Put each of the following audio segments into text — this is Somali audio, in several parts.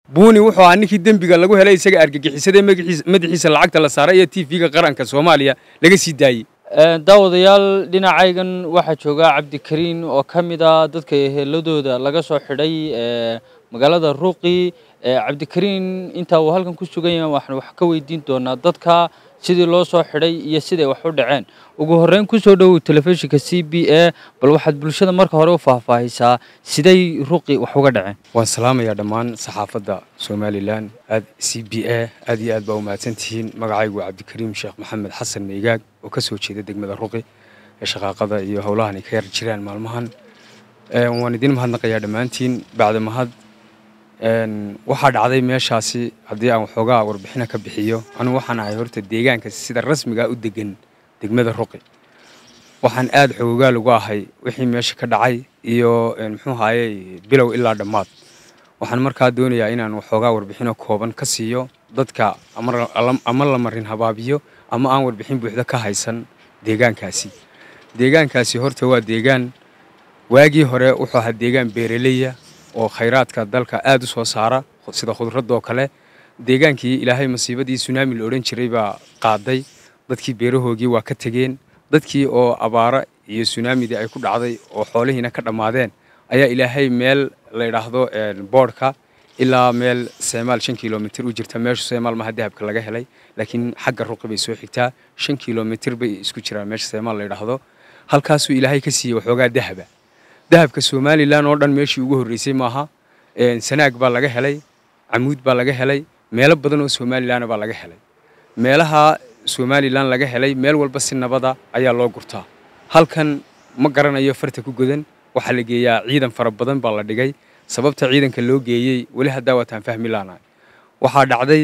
buuni wuxuu ahaa ninkii dembiga lagu helay isaga argagixisadee madaxiisa lacagta la saaray iyo t v-ga qaranka soomaaliya laga sii daayey daawadayaal dhinacaygan waxaa jooga cabdikariin oo ka mid a dadka eheladooda laga soo xidhay magaalada ruuqi cabdikariin intaa uu halkan ku sugan yahay waxaan wax ka weydiin doonaa dadka sidii loo soo xidhay iyo siday wax u dhaceen ugu horreyn ku soo dhowow telefishinka c b a bal waxaad bulshada marka hore u faahfaahisaa siday ruuqi wax uga dhaceen waan salaamayaa dhammaan saxaafadda somalilan aad c b a aad iyo aad baa u mahadsantihiin magacaygu waa cabdikariim sheekh maxamed xasan meygaag oo ka soo jeeda degmada ruqi ee shaqaaqada iyo howlahan ay ka yar jiraan maalmahan waan idin mahadnaqayaa dhammaantiin bacda mahad waxaa dhacday meeshaasi haddii aan waxoogaa warbixina ka bixiyo anugu waxaan ahay horta deegaanka sida rasmigaa u degan degmada ruqi waxaan aad xoogaal uga ahay wixii meesha ka dhacay iyo muxuu haayey bilow ilaa dhammaad waxaan markaa doonayaa inaan waxoogaa warbixino kooban ka siiyo dadka ama la marin habaabiyo ama aan warbixin buuxda ka haysan deegaankaasi deegaankaasi horta waa deegaan waagii hore wuxuu ahaa deegaan beeraleya oo khayraadka dalka aad u soo saara sida khudradoo kale deegaankii ilaahay masiibadii sunaami la odhan jiray baa qaaday dadkii beerahoogii waa ka tegeen dadkii oo abaara iyo sunaamidii ay ku dhacday oo xoolihiina ka dhammaadeen ayaa ilaahay meel la yidhaahdo boodhka ilaa meel seemaal shan kilomitir u jirta meeshu seemaal maha dahabka laga helay laakiin xagga ruqi bay soo xigtaa shan kilomitir bay isku jiraan meesha seemaal la yidhaahdo halkaasuu ilaahay ka siiyey waxoogaa dahaba dahabka somalilan oo dhan meeshii ugu horreysay maaha sanaag baa laga helay camuud baa laga helay meelo badan oo somalilan baa laga helay meelaha somalilan laga helay meel walba si nabada ayaa loo gurtaa halkan ma garanayo farta ku godan waxaa la geeyaa ciidan fara badan baa la dhigay sababta ciidanka loo geeyey weli haddaa waataan fahmi laanahay waxaa dhacday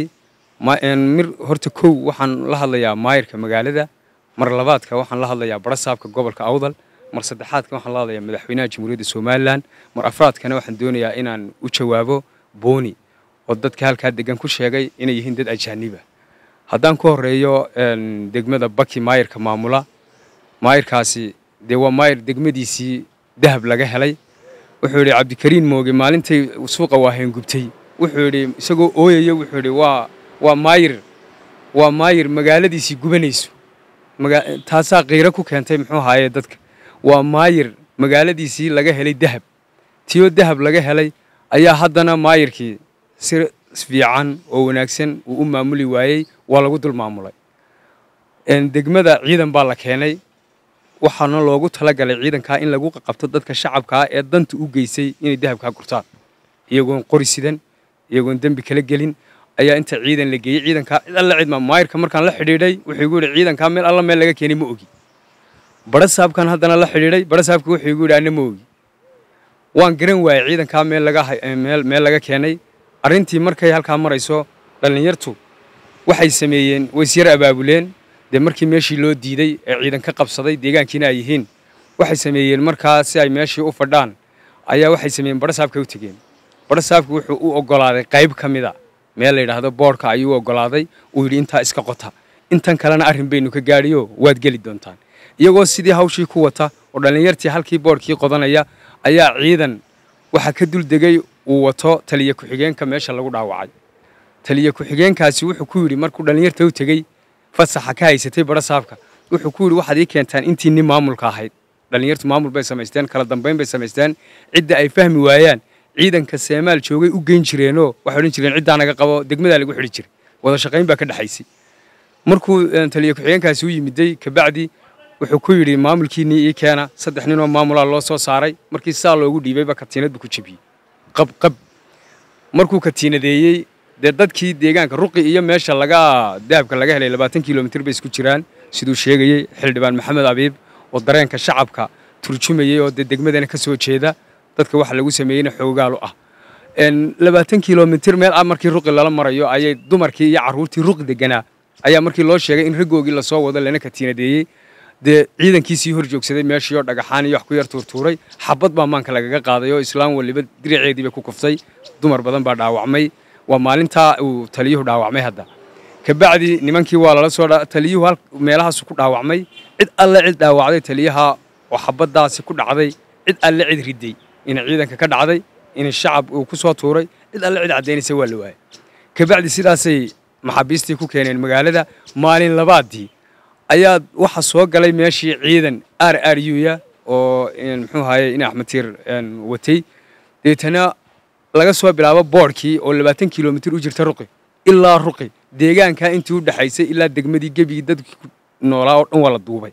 mir horta kow waxaan la hadlayaa maayirka magaalada mar labaadka waxaan la hadlayaa barasaabka gobolka awdal mar saddexaadka waxaan la hadlayaa madaxweynaha jamhuuriyadda somalilan mar afraadkana waxaan doonayaa inaan u jawaabo booni oo dadka halkaa degan ku sheegay inay yihiin dad ajaaniba haddaan ku horeeyo degmada baki maayirka maamula maayirkaasi dee waa maayir degmadiisii dahab laga helay wuxuu yidhi cabdikariin mooge maalintay suuqa waaheen gubtay wuxuu yidhi isagoo ooyaya wuxuu yidhi waa waa maayir waa maayir magaaladiisii gubanayso taasaa qiiro ku keentay muxuu ahaaye dadka waa maayir magaaladiisii laga helay dahab tiyoo dahab laga helay ayaa haddana maayirkii si fiican oo wanaagsan uu u maamuli waayey waa lagu dul maamulay degmada ciidan baa la keenay waxaana loogu talagalay ciidankaa in lagu qabto dadka shacabkaa ee danta u geysay inay dahabkaa gurtaan iyagoon qori sidan iyagoon dembi kala gelin ayaa inta ciidan la geeyey ciidankaa cid alla cidma maayirka markaan la xidhiidhay wuxuu igu yidhi ciidankaa meel alla meel laga keenay ma ogi barasaabkan haddana la xidhiidhay barasaabka wuxuu igu yidhi anna ma ogi waan garan waayey ciidankaa meel laga meel laga keenay arrintii markay halkaa marayso dhallinyartu waxay sameeyeen waysyar abaabuleen dee markii meeshii loo diiday ee ciidan ka qabsaday deegaankiina ay yihiin waxay sameeyeen markaa si ay meeshii u fadhaan ayaa waxay sameeyeen barasaabkay u tegeen barasaabku wuxuu u oggolaaday qayb ka mida meel la yidhaahdo boodhka ayuu u oggolaaday uu yidhi intaa iska qota intan kalena arrin baynu ka gaadhiyo waad geli doontaan iyagoo sidii hawshii ku wata oo dhallinyartii halkii boodhkii qodanaya ayaa ciidan waxaa ka dul degay uu wato taliya ku-xigeenka meesha lagu dhaawacay taliya ku-xigeenkaasi wuxuu ku yidhi markuu dhallinyarta u tegey fasaxa ka haysatay barasaabka wuxuu ku yidhi waxaad ii keentaan intii nin maamulka ahayd dhallinyartu maamul bay samaysteen kala dambayn bay samaysteen cidda ay fahmi waayaan ciidanka seemaal joogay u geyn jireenoo waxay odhan jireen ciddaa naga qabo degmadaa lagu xidhi jiray wada shaqayn baa ka dhexaysay markuu taliya ku-xigeenkaasi u yimiday kabacdi wuxuu ku yidhi maamulkiinnii ii keena saddex ninoo maamulaa loo soo saaray markii saa loogu dhiibayba katiinad buu ku jebiyey qab qab markuu katiinadeeyey dee dadkii deegaanka ruqi iyo meesha laga dahabka laga helay labaatan kilomitir bay isku jiraan siduu sheegayey xildhibaan maxamed abiib oo dareenka shacabka turjumayey oo dee degmadana ka soo jeeda dadka waxa lagu sameeyeyna xoogaalu ah labaatan kilomitir meel ah markii ruqi lala marayo ayay dumarkii iyo carruurtii ruqi deganaa ayaa markii loo sheegay in raggoogii lasoo wado lana katiinadeeyey dee ciidankiisii hor joogsaday meeshii oo dhagaxaan iyo wax ku yar tuurtuuray xabad baa maanka lagaga qaaday oo islaam waliba diriceedii bay ku kuftay dumar badan baa dhaawacmay waa maalintaa uu taliyuhu dhaawacmay hadda kabacdi nimankii waa lala soo taliyuhu meelahaasu ku dhaawacmay cid alle cid dhaawacday taliyaha oo xabaddaasi ku dhacday cid alle cid riday ina ciidanka ka dhacday in shacab uu ku soo tuuray cid alle cid caddaynaysa waa la waayay kabacdi sidaasay maxaabiistii ku keeneen magaalada maalin labaadii ayaa waxa soo galay meeshii ciidan r r u ya oo muxuu ahaye in axmed tiir watay deetana laga soo bilaabo boodhkii oo labaatan kilomitir u jirta ruqi ilaa ruqi deegaankaa intii u dhexaysay ilaa degmadii gebigii dadkii ku noolaa oo dhan waa la duubay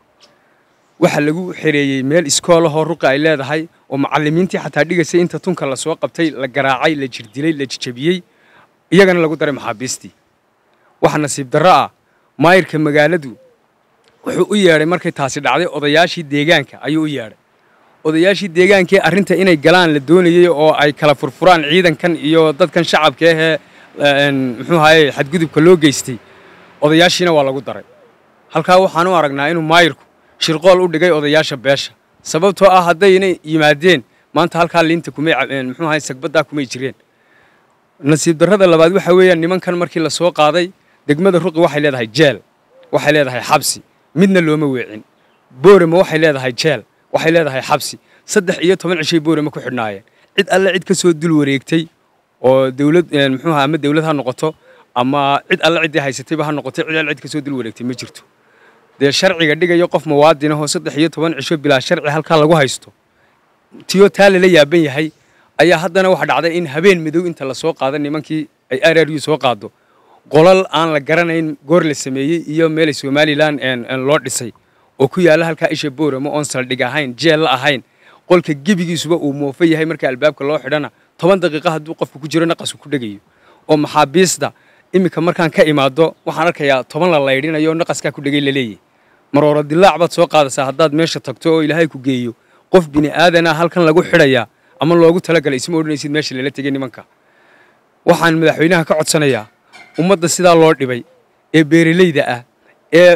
waxaa lagu xereeyey meel iskoolahoo ruqi ay leedahay oo macallimiintii xataa dhigaysay inta tunka la soo qabtay la garaacay la jirdilay la jijabiyey iyagana lagu daray maxaabiistii waxa nasiib darro ah maayirka magaaladu wuxuu u yeedhay markay taasi dhacday odayaashii deegaanka ayuu u yeedhay odayaashii deegaankee arrinta inay galaan la doonayey oo ay kala furfuraan ciidankan iyo dadkan shacabka ahee muxuu ahaye xadgudubka loo geystay odayaashiina waa lagu daray halkaa waxaan u aragnaa inuu maayirku shirqool u dhigay odayaasha beesha sababtoo ah haddayna yimaadeen maanta halkaa liinta kumay muxuu ahaye sagbaddaa kumay jireen nasiib darrada labaad waxa weeyaan nimankan markii la soo qaaday degmada ruqi waxay leedahay jeel waxay leedahay xabsi midna looma weecin boorama waxay leedahay jeel waxay leedahay xabsi saddex iyo toban cishay boorama ku xidhnaayeen cid alle cid ka soo dul wareegtay oo dawlad muxuu ama dawlad ha noqoto ama cid alle ciddii haysatayba ha noqotay cid alle cid ka soo dul wareegtay ma jirto dee sharciga dhigayo qof muwaadin ahoo saddex iyo toban cisho bilaa sharci halkaa lagu haysto tiyo taa lala yaaban yahay ayaa haddana waxa dhacday in habeen madow inta la soo qaado nimankii ay r r u soo qaado qolal aan la garanayn goor la sameeyey iyo meelay somalilan loo dhisay oo ku yaalla halkaa isha boorama oon saldhig ahayn jeel la ahayn qolka gebigiisuba uu moofo yahay marka albaabka loo xidhana toban daqiiqa hadduu qofku ku jiro naqasku ku dhegayo oo maxaabiista iminka markaan ka imaado waxaan arkayaa toban la laydhinayo naqaskaa ku dhegay laleeyahy marooro dilaac baad soo qaadaysaa haddaad meesha tagto oo ilaahay ku geeyo qof bini aadana halkan lagu xidhayaa ama loogu talagalay isma odhanaysid meesha lala tegay nimanka waxaan madaxweynaha ka codsanayaa ummadda sidaa loo dhibay ee beeralayda ah ee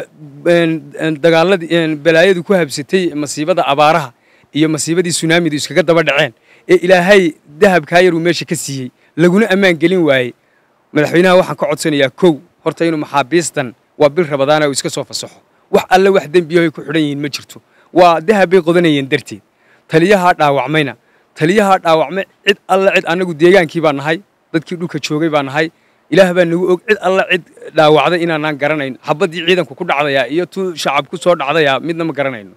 dagaaladii balaayadu ku habsatay masiibada abaaraha iyo masiibadii sunaamidu iskaga daba dhaceen ee ilaahay dahabkaa yaruu meesha ka siiyey laguna ammaan gelin waayey madaxweynaha waxaan ka codsanayaa kow horta inuu maxaabiistan waa bil rabadaana uu iska soo fasaxo wax alle wax dembiyahoy ku xidhan yihiin ma jirto waa dahab bay qodanayeen darteed taliyahaa dhaawacmayna taliyahaa dhaawacmay cid alle cid annagu deegaankii baa nahay dadkii dhulka joogay baa nahay ilaah baa nagu og cid alle cid dhaawacday inaanaan garanayn xabaddii ciidanku ku dhacdayaa iyo tu shacab ku soo dhacdayaa midna ma garanayno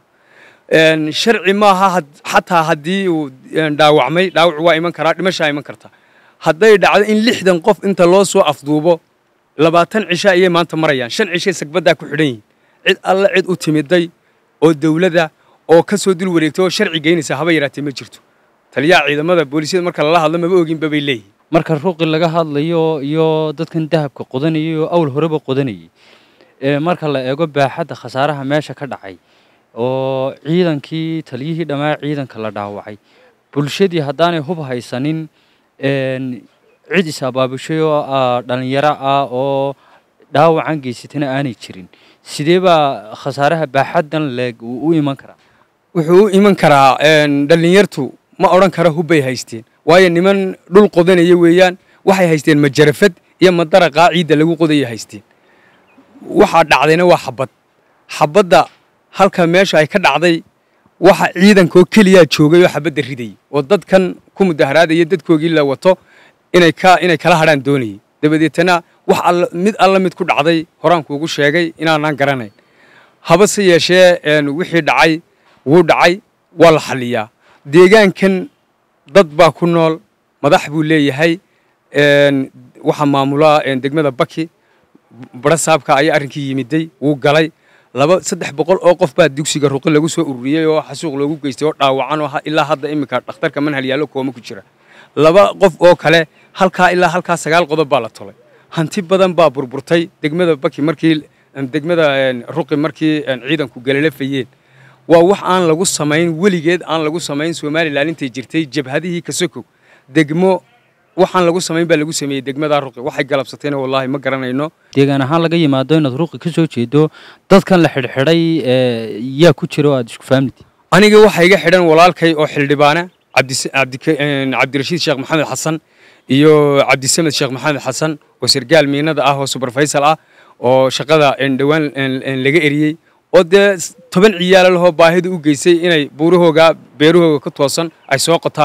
sharci maaha xataa haddii uu dhaawacmay dhaawac waa iman karaa dhimashaa iman karta hadday dhacdo in lixdan qof inta loo soo afduubo labaatan cisha ayay maanta marayaan shan cishay sagbaddaa ku xidhan yihin cid alle cid u timiday oo dawladda oo ka soo dul wareegta oo sharci geynaysa haba yaraatee ma jirto taliyaha ciidamada boolisyada marka lala hadlo maba oginba bay leeyihin marka ruuqi laga hadlayo iyo dadkan dahabka qodanayay oo awl horeba qodanayay marka la eego baaxadda khasaaraha meesha ka dhacay oo ciidankii taliyihii dhammaa ciidanka la dhaawacay bulshadii haddaanay hub haysanin cid is-abaabushay oo dhallinyaro ah oo dhaawacan geysatana aanay jirin sidee baa khasaaraha baaxaddan leeg uu u iman karaa wuxuu u iman karaa dhallinyartu ma odhan kara hubbay haysteen waayo niman dhul qodanaya weeyaan waxay haysteen majarafad iyo madaraqaa ciidda lagu qodaya haysteen waxaa dhacdayna waa xabad xabadda halka meesha ay ka dhacday waxa ciidankoo keliyaa joogay oo xabadda ridayay oo dadkan ku mudaharaadaya dadkoogii la wato inay ka inay kala hadhaan doonayay dabadeetana wax alla mid alla mid ku dhacday horaan kuugu sheegay inaanaan garanayn habase yeeshee wixii dhacay wuu dhacay waa la xalliyaa deegaankan dad baa ku nool madax buu leeyahay waxaa maamula degmada baki barasaabka ayaa arrinkii yimiday wuu galay laba saddex boqol oo qof baa dugsiga ruqi lagu soo ururiyey oo xasuuq loogu geystay oo dhaawacan oo ilaa hadda iminka dhakhtarka manhal yaallo kooma ku jira laba qof oo kale halkaa ilaa halkaa sagaal qodob baa la tolay hanti badan baa burburtay degmada baki markii degmada ruqi markii ciidanku galalafayeen waa wax aan lagu samayn weligeed aan lagu samayn somalilan intay jirtay jabhadihii kasokow degmo waxaan lagu samayn baa lagu sameeyey degmada ruqi waxay galabsatayna wallaahi ma garanayno deegaan ahaan laga yimaado inaad ruuqi ka soo jeedo dadkan la xidhxidhay yaa ku jira oo aad isku fahamtid aniga waxaa iga xidhan walaalkay oo xildhibaana cabdirashiid sheekh maxamed xasan iyo cabdisamed sheekh maxamed xasan oo sargaal miinada ah oo subarfaysal ah oo shaqada dhowaan laga eriyey oo dee toban ciyaala lahoo baahida u geysay inay buurahooga beerahooga ka toosan ay soo qotaan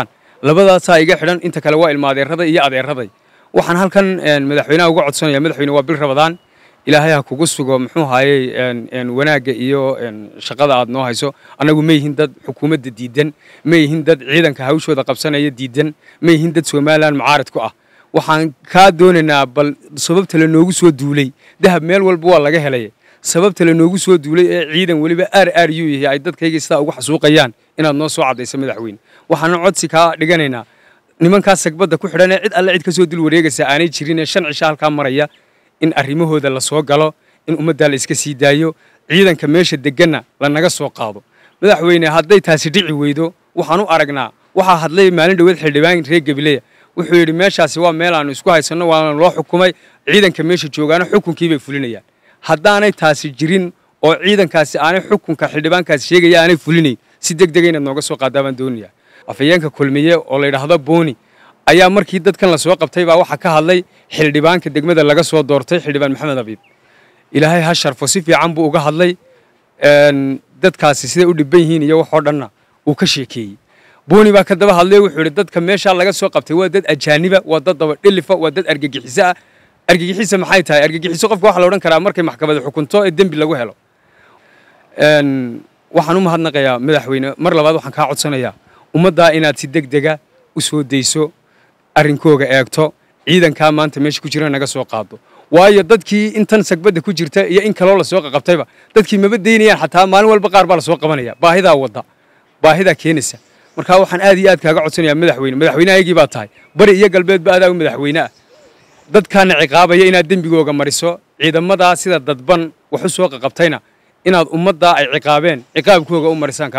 labadaasaa iga xidhan inta kale waa ilma adeeraday iyo adeeraday waxaan halkan madaxweynaha uga codsanaya madaxweyne waa bil rabadaan ilaahay ha kugu sugo muxuu haayey wanaagga iyo shaqada aad noo hayso annagu ma yihin dad xukuumadda diidan ma yihin dad ciidanka hawshooda qabsanaya diidan ma yihin dad somalilan mucaarid ku ah waxaan kaa doonaynaa bal sababta la noogu soo duulay dahab meel walba waa laga helay sababta la noogu soo duulay ee ciidan weliba aar aar yuu yahay ay dadkayga sidaa ugu xasuuqayaan inaad noo soo caddayso madaxweyne waxaana codsi kaa dhiganaynaa nimankaas sagbadda ku xidhan ee cid alle cid ka soo dul wareegaysa aanay jirin ee shan cisho halkaa maraya in arrimahooda la soo galo in ummaddaa la iska sii daayo ciidanka meesha degganna lanaga soo qaado madaxweyne hadday taasi dhici weydo waxaan u aragnaa waxaa hadlay maalin dhoweed xildhibaan reer gabileya wuxuu yidhi meeshaasi waa meel aanu isku haysanno waana loo xukumay ciidanka meesha joogaana xukunkii bay fulinayaan haddaanay taasi jirin oo ciidankaasi aanay xukunka xildhibaankaasi sheegaya aanay fulinayn si deg dega inaad nooga soo qaadaa baan doonayaa afhayeenka kulmiye oo la yidhaahdo booni ayaa markii dadkan la soo qabtay baa waxaa ka hadlay xildhibaanka degmada laga soo doortay xildhibaan maxamed abiib ilaahay ha sharfo si fiican buu uga hadlay dadkaasi siday u dhibban yihiin iyo waxoo dhanna uu ka sheekeeyey booni baa ka daba hadlay wuxuu yidhi dadka meeshaa laga soo qabtay waa dad ajaaniba waa dad daba dhilifa waa dad argagixiso ah argagixiso maxay tahay argagixiso qofka waxaa la odhan karaa markay maxkamada xukunto ee dembi lagu helo waxaan u mahadnaqayaa madaxweyne mar labaad waxaan kaa codsanayaa ummaddaa inaad si deg dega u soo dayso arrinkooga eegto ciidankaa maanta meesha ku jira naga soo qaado waayo dadkii intan sagbadda ku jirta iyo in kaloo lasoo qaqabtayba dadkii maba daynayaan xataa maalin walba qaar baa lasoo qabanaya baahidaa wadda baahidaa keenaysa markaa waxaan aad iyo aad kaaga codsanayaa madaxweyne madaxweynehaygii baa tahay bari iyo galbeedba adaa u madaxweyne ah dadkaana ciqaabaya inaad dembigooga mariso ciidamadaa sida dadban wax u soo qaqabtayna inaad ummaddaa ay ciqaabeen ciqaabkooga u marisaan